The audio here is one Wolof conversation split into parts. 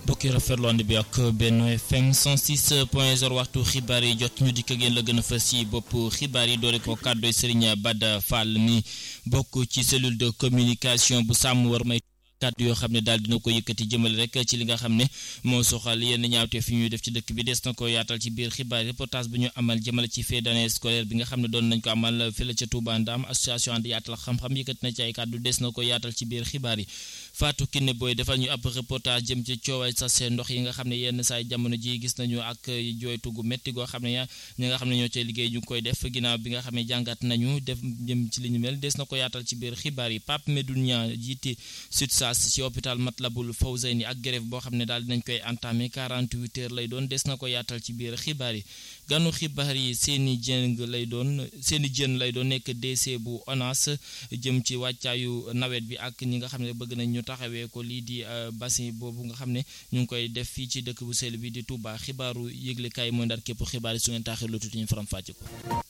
bokki rafetlu ànd bi ak Benno FM 106 point 0 waxtu xibaar yi jot ñu dikk ngeen la gën a fës ci bopp xibaar yi doore ko kàddooy Serigne Bada Fall mi bokk ci cellule de communication bu sàmm war may kàddu yoo xam ne daal dina ko yëkkati jëmale rek ci li nga xam ne moo soxal yenn ñaawte fi ñuy def ci dëkk bi des na ko yaatal ci biir xibaar reportage bu ñu amal jëmale ci fin d'année scolaire bi nga xam ne doon nañ ko amal fële ca Touba Ndam association ànd yaatal xam-xam yëkkati na ci ay kàddu des na ko yaatal ci biir xibaar yi Fatou Kiné Boy defal ñu ab reportage jëm ci cooway sa seen ndox yi nga xam ne yenn saay jamono ji gis nañu ak jooytu gu métti goo xam ne ya ñi nga xam ne ñoo cay liggéey ñu ngi koy def ginnaaw bi nga xam ne jàngat nañu def jëm ci li ñu mel des na ko yaatal ci biir xibaar yi Pape Medoune Niang jiite SUTSAS ci hôpital Matlaboul Fawzayni ak grève boo xam ne daal dinañ koy entamé 48 heures lay doon des na ko yaatal ci biir xibaar yi ganu xibaar yi seeni jëng lay doon seeni jën lay doon nekk DC bu ONAS jëm ci wàccaayu nawet bi ak ñi nga xam ne bëgg nañ ñu taxawee ko lii di bassin boobu nga xam ne ñu ngi koy def fii ci dëkk bu sell bi di Touba xibaaru yëglekaay mooy ndar képp xibaar yi su ngeen taaxee lu tuuti ñu faram fàcce ko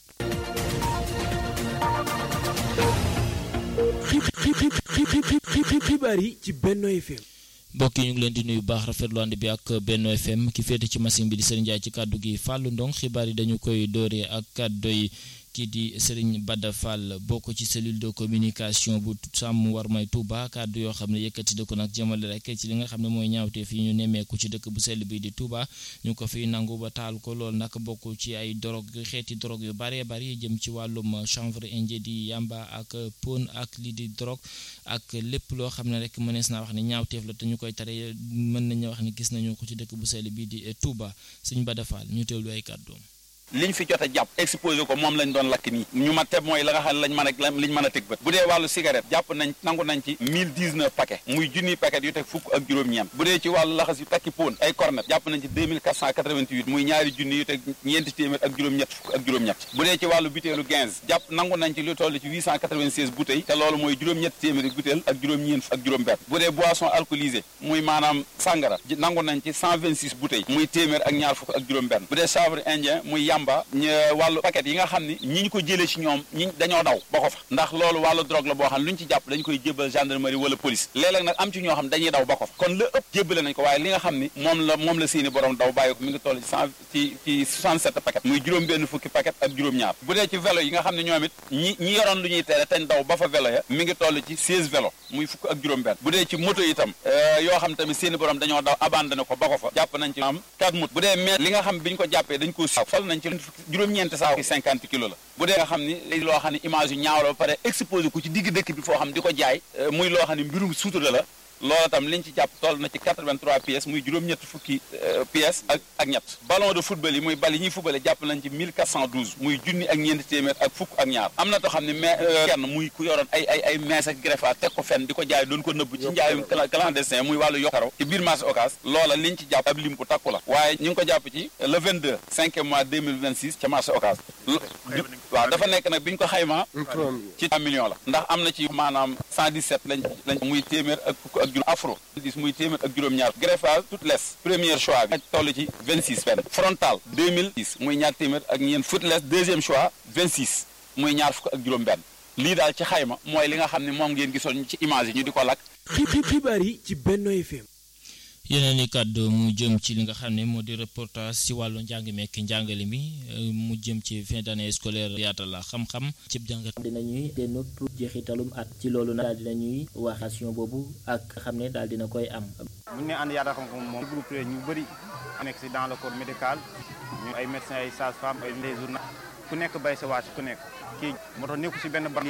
xibaar yi ci Benno FM mbokk yi ñu ngi leen di nuyu baax rafetlu ànd bi ak Benno FM ki féete ci machine bi di Serigne Ndiaye ci kàddu gi Fallou Ndong xibaar yi dañu koy dooree ak kàddu yi kii di Serigne Bada Fall bokk ci cellule de communication bu sàmm war may Touba kàddu yoo xam ne yëkkati da ko nag jëmale rek ci li nga xam ne mooy ñaawte fii ñu nemmeeku ci dëkk bu sell bi di Touba ñu ko fiy nangu ba taal ko loolu nag bokk ci ay drogue xeeti drogue yu bëree bëri jëm ci wàllum chanvre indien di yamba ak pon ak lii di drogue ak lépp loo xam ne rek mënees naa wax ne ñaawteef la te ñu koy tere mën nañu wax ne gis nañu ko ci dëkk bu sell bi di Touba Serigne Bada Fall ñu teewlu ay kàddoom liñ fi jot a jàpp exposé ko moom lañ doon lakk nii ñu ma teb mooy la nga xam ne lañ mën a liñ mën a teg bët bu dee wàllu cigarette jàpp nañ nangu nañ ci mille dix neuf paquet muy junniy paquet yu teg fukk ak juróom-ñeent bu dee ci wàllu laxas yu takki poon ay cornet jàpp nañ ci deux mille quatre cent quatre-vingt-huit muy ñaari junni yu teg ñeenti téeméer ak juróom-ñett fukk ak juróom-ñett bu dee ci wàllu butéelu quinze jàpp nangu nañ ci lu toll ci huit cent quatre-vingt-seize bouteilles te loolu mooy juróom-ñett téeméeri butéel ak juróom-ñeent ak juróom-benn bu dee boisson alcoolisée muy maanaam sàngara nangu nañ ci cent vingt-six bouteilles muy téeméer ak ñaar fukk ak juróom-benn bu dee chanvre indien muy yamba wàllu paquet yi nga xam ne ñi ñu ko jëlee ci ñoom ñi dañoo daw ba ko fa ndax loolu wàllu drogue la boo xam ne lu ñu ci jàpp dañ koy jébbal gendarmerie wala police léeg-léeg nag am ci ñoo xam ne dañuy daw ba ko fa kon la ëpp jébbale nañ ko waaye li nga xam ni moom la moom la seeni borom daw bàyyi ko mi ngi toll ci cent ci ci 67 paquet muy juróom benn fukki paquet ak juróom-ñaar bu dee ci vélo yi nga xam ne ñoom it ñi ñi yoroon lu ñuy tere teñ daw ba fa vélo ya mi ngi toll ci 16 vélo muy fukk ak juróom benn bu dee ci moto itam yoo xam tamit seeni borom dañoo daw abandonné ko ba ko fa jàpp nañ ci am 4 moto bu dee mais li nga xam bi ñu ko jàppee dañ ko fal nañ ci juróom-ñeenti saa cinquante kilos la bu dee nga xam ni léegi loo xam ne image yu ñaaw la ba pare exposé ko ci digg dëkk bi foo xam di ko jaay muy loo xam ne mbirum suutura la loolu tam liñ ci jàpp toll na ci 83 pièces muy juróom-ñett fukki pièces ak ak ñett ballon de football yi muy bal yi ñuy footballé jàpp nañ ci 1412 muy junni ak ñeenti téeméer ak fukk ak ñaar am na too xam ne mais kenn muy ku yoroon ay ay ay mees ak greffage teg ko fenn di ko jaay doon ko nëbb ci njaayum clandestin muy wàllu yokkaro ci biir marché Ocass loola liñ ci jàpp ab lim bu takku la waaye ñu ngi ko jàpp ci le 22 5 mois 2026 ca marché Ocass waaw dafa nekk nag bi ñu ko xaymaa ci 3 millions la ndax am na ci maanaam 117 lañ lañ muy téeméer ak fukk ak juróom afro dis muy téeméer ak juróom-ñaar greffage toute les premier choix bi toll ci 26 benn frontal 2006 muy ñaar téeméer ak ñeent footless deuxième choix 26 muy ñaar fukk ak juróom benn lii daal ci xayma mooy li nga xam ne moom ngeen gisoon ci image yi ñu di ko lakk xibaar yi ci Benno FM yeneen i kàddu mu jëm ci li nga xam ne moo di reportage si wàllu njàng mekk njàngale mi mu jëm ci fin d'année scolaire yaatal la xam-xam cib jàngat dinañuy te nopp jeexitalum at ci loolu nag daal dinañuy wax action boobu ak xam ne daal dina koy am bu ñu ne ànd yaatal xam-xam moom regroupé ñu bëri nekk si dans le corps médical ñu ay médecins ay sages-femmes ay les journalistes ku nekk bay sa wàcc ku nekk kii moo tax nekku si benn barab